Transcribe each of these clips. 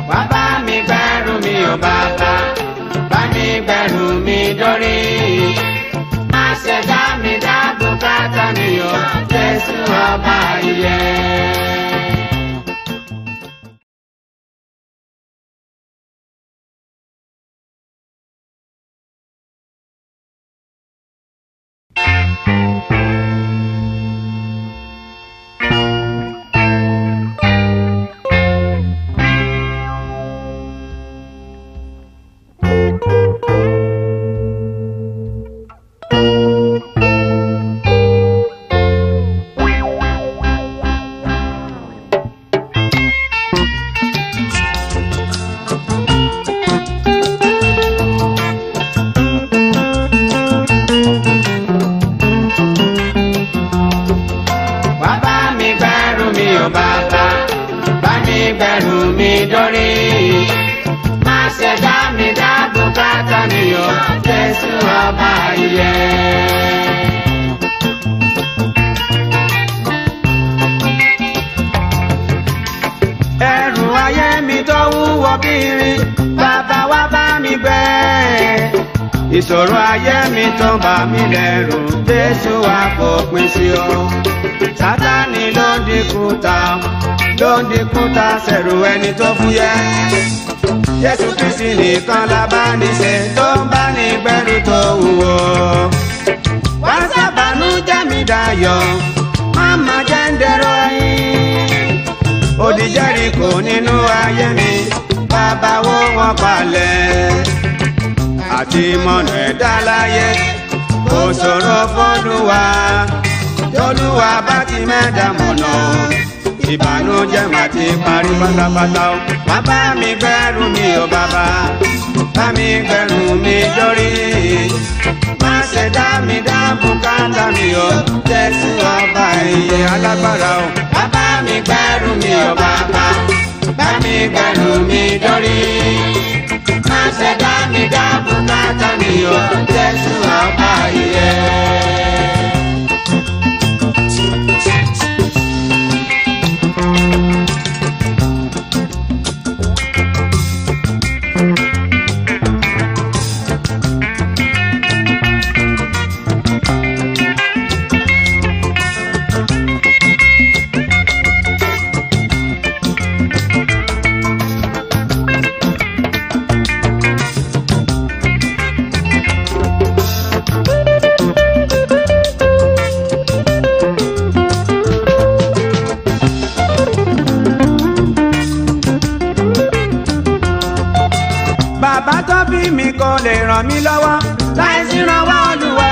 wá bá mi gbẹ́rù mi ò bàbá bá mi gbẹ́rù mi dórí. má ṣe dá mi dá bùkátà mi o jésù ọba ìyè. wá bá mi gbẹ́rù mi ò bàbá bá mi gbẹ́rù mi dórí. má ṣe dá mi dá bùkátà mi o jésù ọba ìyè. ẹrù ayé mi tó wúwo kiri bàbá wá bá mi gbé. ìṣòro ayé mi tó bà mí lẹ́rù jésù wá fòpin sí o. sátánì ló ń dínkù ta ló ń dínkù ta sẹ̀rù ẹni tó fúyẹ́. jésù kristi nìkan la bá ní ṣe tó ń bá ní gbẹ́rù tó wúwo. wá sábàánú jẹ́ mi dayọ̀ máma jẹ́ ń dẹ̀rọ yín odi Jẹ́ríkò nínú ayé mi bàbá wo wọn palẹ̀ àti mọ̀nà ẹ̀dá láyé kò ṣòro fọ́lùwà tọ́lùwà bá ti mẹ́ta mọ̀nà ìbànújẹ́ má ti parí pátápátá o wá bá mi gbẹ́rù mi ò bàbá bá mi gbẹ́rù mi dórí má ṣe dá mi dá bùkátà mi o jésù ọba ìyè alágbára o wá bá mi gbẹ́rù mi ò bàbá bá mi gbẹ́rù mi dórí má ṣe dá mi dá bùkátà mi o jésù ọba ìyè. bàbá tó bí mi kò lè ràn mí lọ́wọ́ láì sí ìrànwọ́ Olúwa.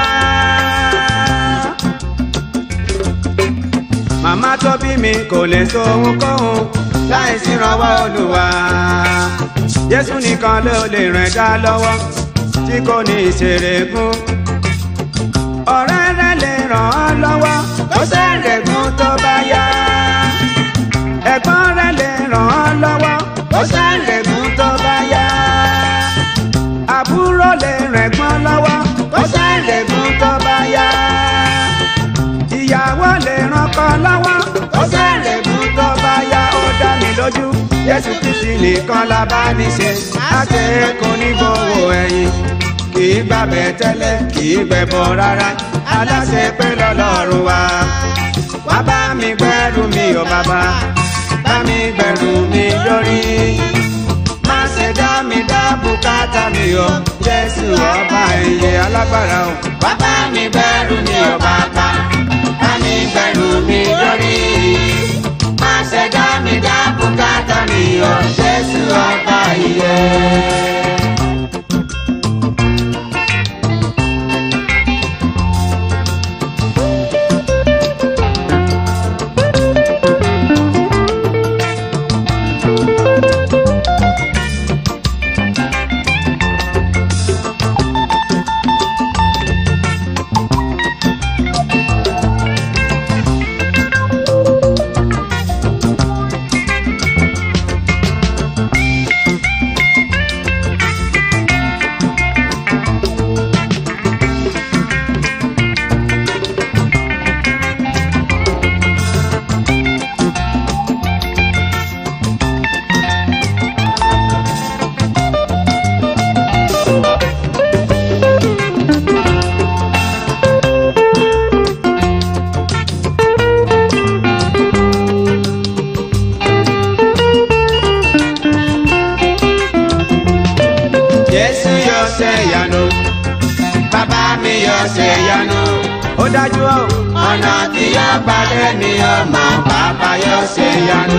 màmá tó bí mi kò lè so ohunkóhun láì sí ìrànwọ́ Olúwa. Jésù nìkan ló lè ràn dá lọ́wọ́ tí kò ní ìṣèrègùn. ọ̀rẹ́ rẹ lè ràn ọ́ lọ́wọ́ kó ṣèrègùn tó bá yá. ẹ̀gbọ́n rẹ lè ràn ọ́ lọ́wọ́ kó ṣèrègùn tó bá yá àbúrò lè rẹ̀gbọ́n lọ́wọ́ kó ṣàlẹ̀gùn tó bá yá. ìyàwó lè rànkọ́ lọ́wọ́ kó ṣàlẹ̀gùn tó bá yá. ó dá mi lójú Jésù Kristi nìkan la bá ní ṣe. àṣẹ kò ní gbowó ẹ̀yìn kì í gbàbẹ̀ tẹ́lẹ̀ kì í gbẹ̀bọ̀ rárá. aláṣẹ pé lọ́lọ́run wa. wá bá mi gbẹ́rù mi ò bàbá bá mi gbẹ́rù mi lórí má ṣe dá mi dá bùkátà mi o jésù ọba ìyè alágbára o. wá bá mi gbẹ́rù mi o bàbá bá mi gbẹ́rù mi lórí. má ṣe dá mi dá bùkátà mi o jésù ọba ìyè. Jésù yóò ṣe ìyanu bàbá mi yóò ṣe ìyanu ó dájú o ọ̀nà tí yóò gbàdé mi ọmọ bàbá yóò ṣe ìyanu.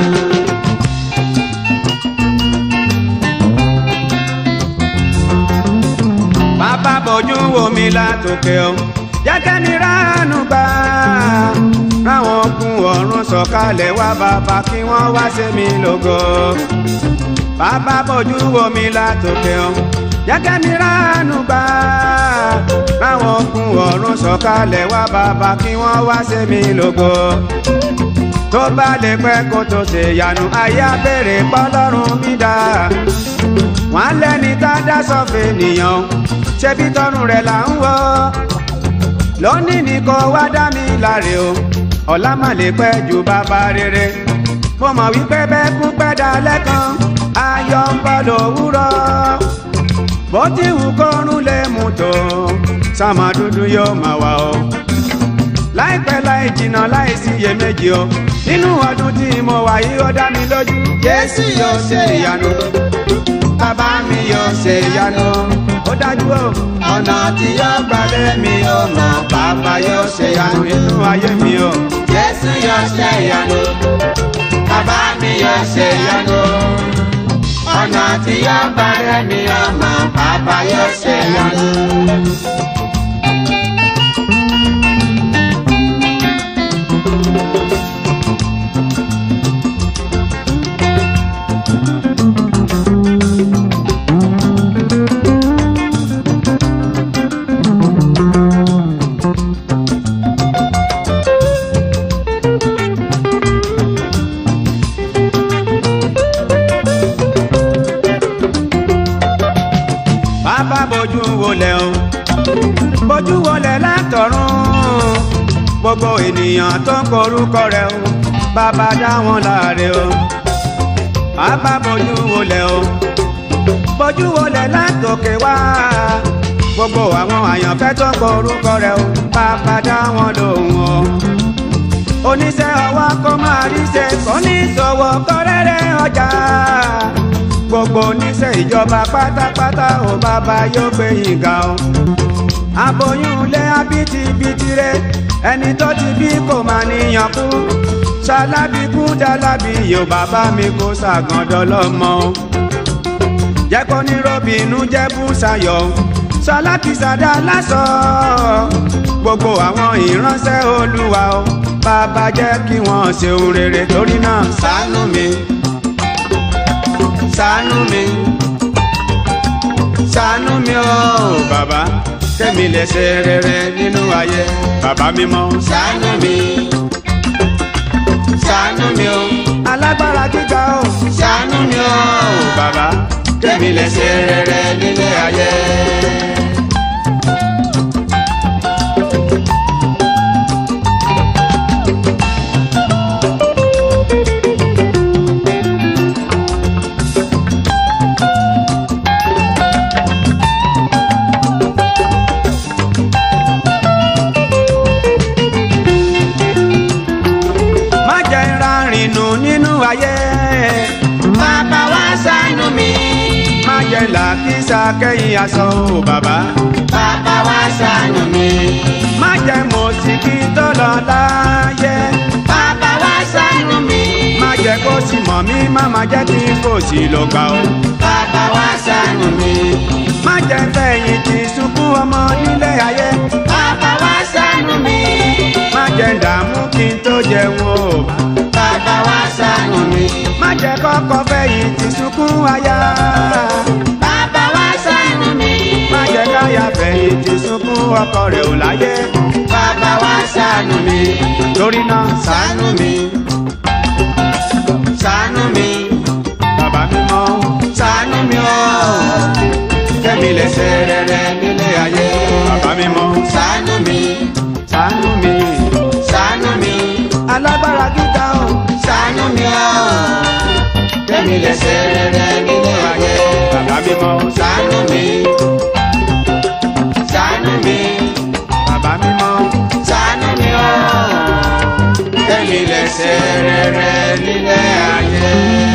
bàbá bójú wo mi látòkè o jẹ́kẹ́ mi ránú gbà ráwọn kún ọ̀run sọ̀kalẹ̀ wá bàbá kí wọ́n wá ṣe mí lógo bàbá bójú wo mi látòkè o jẹ́kẹ́ mi ránú gbà ráwọn kún ọ̀run sọ̀kalẹ̀ wá bàbá kí wọ́n wá ṣe mí lógo tó bá lè pẹ́ kó tó ṣe yanu ayé abẹ́rẹ́ pọ́lọ́run mi dá wọ́n lẹ́ni tá a dá sọ́fẹ̀ nìyàn ṣebí tọrùn rẹ̀ là ń wọ́ lónìí ni kò wá dá mi láre o ọ̀la má lè pẹ́ ju bàbá rere mo mọ̀ wípé bẹ́ẹ̀ kú pẹ́ dalẹ́ kan ayọ̀ ń bọ̀ lówùrọ̀ bó ti wù kọ́run lè mú tó sàmà dúdú yóò máa wà o láìpẹ́ láì jìnnà láì sí iyèméjì o nínú ọdún tí mo wà yìí ó dá mi lójú Jésù yóò ṣe ìyanu bàbá mi yóò ṣe ìyanu ó dájú o ọ̀nà tí yóò gbalẹ̀ mi ò mọ̀ bàbá yóò ṣe ìyanu inú ayé mi o Jésù yóò ṣe ìyanu bàbá mi yóò ṣe ìyanu ọ̀nà tí yóò gbalẹ̀ mi ò mọ̀ bàbá yóò ṣe ìyanu. bàbá bójú wọlé o bójú wọlé látọ̀run gbogbo ènìyàn tó ń korúkọ rẹ̀ o bàbá dá wọn láre o bàbá bójú wọlé o bójú wọlé látòkè wá gbogbo àwọn àyànfẹ́ tó ń korúkọ rẹ̀ o bàbá dá wọn lóhùn o oníṣẹ́ ọwọ́ kó máa rí ṣe kò ní ṣòwò kọ́rẹ́rẹ́ ọjà gbogbo oníṣẹ́ ìjọba pátápátá ò bàbá yóò gbé yín ga o. aboyún lé abitibiti rẹ ẹni tó ti bí kò máa níyàn kú ṣalábí kú dálábí yóò bàbá mi kó ṣàgàndọ́ lọ́mọ o. jẹ́ kó ní robinu jẹ́ bùsàyọ̀ ṣalákìsàdá lásọ gbogbo àwọn ìránṣẹ́ olúwa o bàbá jẹ́ kí wọ́n ṣe ohun rere torí náà ṣàánú mi ṣàánú mi ṣàánú mi o bàbá kẹ́mi lè ṣe rere nínú ayé bàbá mímọ́ ṣàánú mi ṣàánú mi o alágbára gíga o ṣàánú mi o bàbá kẹ́mi lè ṣe rere nínú ayé. má jẹ́ ìrarìn nù nínú ayé. bàbá wa ṣàánú mi. má jẹ́ làkísà kẹ́yìn aṣọ o bàbá. bàbá wa ṣàánú mi. má jẹ́ mọ̀síkì tó lọ láyé. bàbá wa ṣàánú mi. má jẹ́ kó sì mọ̀ mí má má jẹ́ kí kò sí lọ gbà o. bàbá wa ṣàánú mi. má jẹ́ fẹ̀yìntì sunkún ọmọ nílé ayé. bàbá wa ṣàánú mi. má jẹ́ dààmú kí n tó jẹun o. bàbá wa ṣàánú mi. má jẹ́ kọ́kọ́ fẹ̀yìntì sunkún aya. bàbá wa ṣàánú mi. má jẹ́ káyà fẹ̀yìntì sunkún ọkọ rẹ̀ ò láyé. bàbá wa ṣàánú mi. torí náà ṣàánú mi. ṣàánú mi. bàbá mi mọ́ ṣàánú mi o. kẹ́mi lè ṣe rere nílé ayé. bàbá mi mọ́ ṣàánú mi. ṣàánú mi. ṣàánú mi. alágbára gíga o. ṣàánú mi o. kẹ́mi lè ṣe rere nílé ayé. bàbá mi mọ́ ṣàánú mi. ṣàánú mi. bàbá mi mọ́ ṣàánú mi o. kẹ́mi lè ṣe rere nílé ayé.